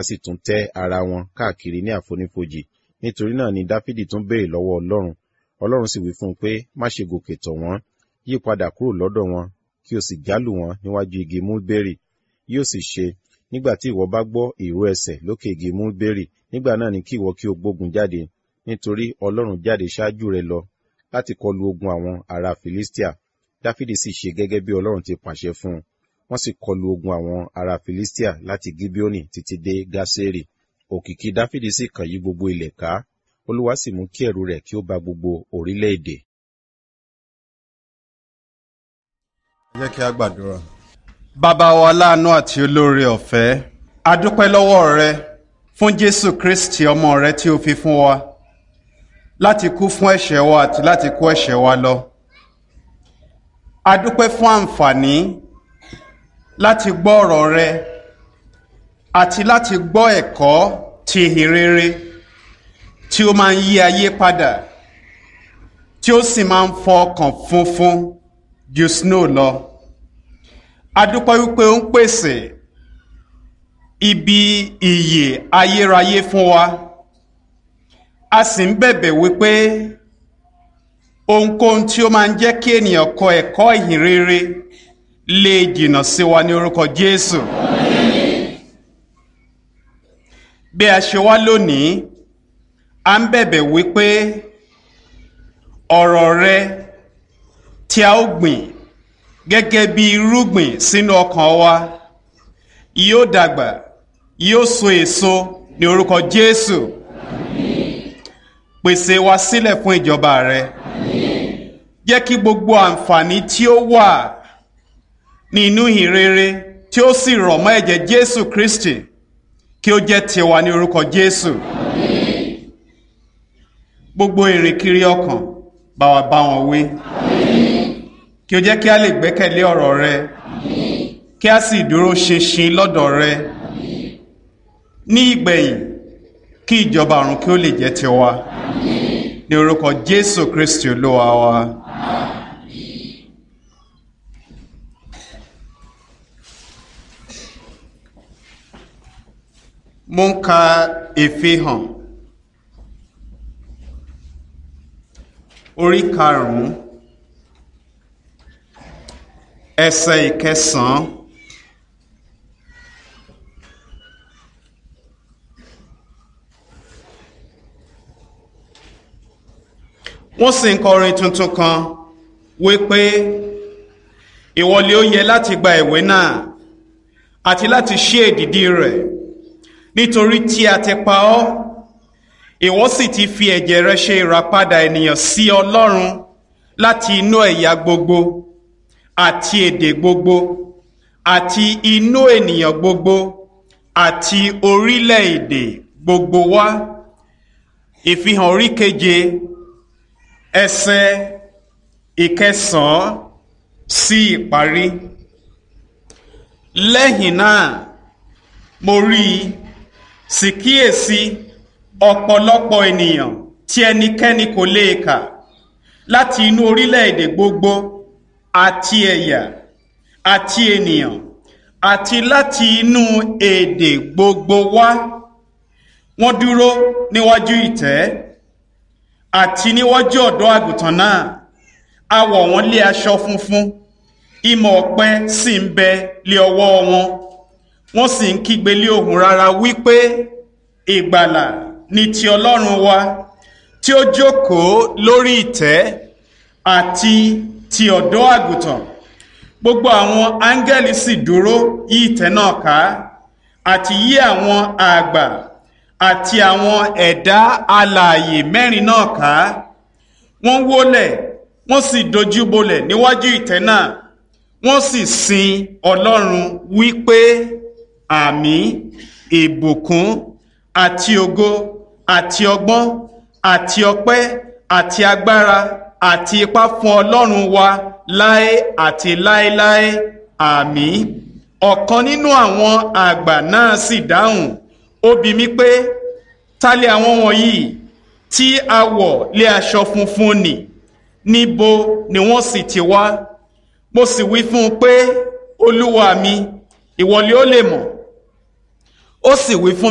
sì tún tẹ́ ara wọn káàkiri ní àfonífojì nítorí náà ni dáfídì tún béèrè lọ́wọ́ ọlọ́run ọlọ́run sì wí fún un pé má ṣe gòkè tọ̀ wọ́n yí padà kúrò lọ́dọ̀ wọn kí o sì jálù wọn níwájú igi múlbérì yóò sì ṣe nígbà tí ìwọ bá gbọ́ ìró ẹsẹ̀ lókè igi múlbérì nígbà náà ni kí ìwọ kí o gbógun jáde nítorí ọlọ́run jáde ṣáájú rẹ lọ láti kọlu ogun àwọn ará filistia dáfídì sì ṣe gẹ́gẹ́ bí ọlọ́run ti pàṣẹ fún un wọ́n sì kọlu ogun àwọn ará filistia láti gibeoni títí dé gásérì òkìkí dáfídì sì kàn yí gbogbo ilẹ̀ ká olúwa sì mú kí ẹ̀rù rẹ̀ kí ó ba gbogbo orílẹ̀-èdè. jẹ́ kí a gbàdúrà. bàbá wa láàánú àti olóore ọ̀fẹ́ a dúpẹ́ lọ́wọ́ rẹ fún jésù kristi ọmọ rẹ tí o fi fún wa láti kú fún ẹ̀ṣẹ̀ wa àti láti kó ẹ̀ṣẹ̀ wa lọ. a dúpẹ́ fún àǹfààní láti gbọ́ ọ̀rọ̀ rẹ àti láti gbọ́ ẹ̀kọ́ ti ìhìn rere tí ó máa ń yí ayé padà tí ó sì máa ń fọ ọkàn funfun ju snow lọ. a dúpẹ́ wípé ó ń pèsè ibi ìyè ayérayé fún wa a sì ń bẹ̀bẹ̀ wípé ohunkóhun tí ó máa ń jẹ́ kí ènìyàn kọ ẹ̀kọ́ ìhìn rere lè jìnnà sí wa ní orúkọ Jésù. bí a ṣe wá lónìí a ń bẹ̀bẹ̀ wípé ọ̀rọ̀ rẹ tí a ó gbìn gẹ́gẹ́ bí irúgbìn sínú ọkàn wa yóò dàgbà yóò so èso ní orúkọ Jésù pèsè wa sílẹ̀ fún ìjọba rẹ jẹ́ kí gbogbo àǹfààní tí ó wà nínú ìhìnrere tí ó sì rọ̀ mọ́ ẹ̀jẹ̀ Jésù Kristi kí ó jẹ́ tiwa ní orúkọ Jésù gbogbo ìrìnkiri ọkàn bá wa bá wọn wí kí ó jẹ́ kí a lè gbẹ́kẹ̀lé ọ̀rọ̀ rẹ kí a sì dúró ṣinṣin lọ́dọ̀ rẹ ní ìgbẹ̀yìn kí ìjọba ọ̀run kí ó lè jẹ́ tiwa ní orúkọ Jésù Kristi Olúwa wa. mo ń ka ìfihàn orí karùn-ún ẹsẹ̀ ìkẹsàn-án wọ́n sì ń kọrin tuntun kan wípé ìwọlé ó yẹ láti gba ìwé náà àti láti ṣí èdìdí rẹ̀ nítorí tí a ti pa ọ́ ìwọ sì ti fi ẹ̀jẹ̀ rẹ ṣe ìràpadà ènìyàn sí Ọlọ́run láti inú ẹ̀yà gbogbo àti èdè gbogbo àti inú ènìyàn gbogbo àti orílẹ̀-èdè gbogbo wá ìfihàn orí keje ẹsẹ̀ ìkẹsàn-án sí ìparí lẹ́yìn náà mo rí i sì kíyèsí ọ̀pọ̀lọpọ̀ ènìyàn tí ẹnikẹ́ni kò lè kà láti inú orílẹ̀-èdè gbogbo àti ẹ̀yà àti ènìyàn àti láti inú èdè gbogbo wá wọ́n dúró níwájú ìtẹ́ àti níwájú ọ̀dọ́ àgùntàn náà a wọ̀ wọ́n lé aṣọ funfun ìmọ̀ ọ̀pẹ sì ń bẹ lé ọwọ́ wọn wọ́n sì ń kígbe lé ohùn rara wípé ìgbàlà ni ti Ọlọ́run wa tí ó jókòó lórí ìtẹ́ àti ti ọ̀dọ́ àgùntàn gbogbo àwọn áńgẹ́lì sì dúró yí ìtẹ́ náà ká àti yí àwọn àgbà àti àwọn ẹ̀dá alààyè mẹ́rin náà ká wọ́n wólẹ̀ wọ́n sì dojúbolẹ̀ níwájú ìtẹ́ náà wọ́n sì sin Ọlọ́run wípé àmín ìbùkún àti ògo àti ọgbọ́n àti ọpẹ́ àti agbára àti ipá fún Ọlọ́run wa láé àti láéláé àmín ọ̀kan nínú àwọn àgbà náà sì dáhùn ó bi mí pé ta lè àwọn wọ̀nyí tí a wọ̀ lé aṣọ funfun nì níbo ni wọ́n sì ti wá mo sì wí fún un pé olúwa mi ìwọ lé ó lè mọ̀ ó sì wí fún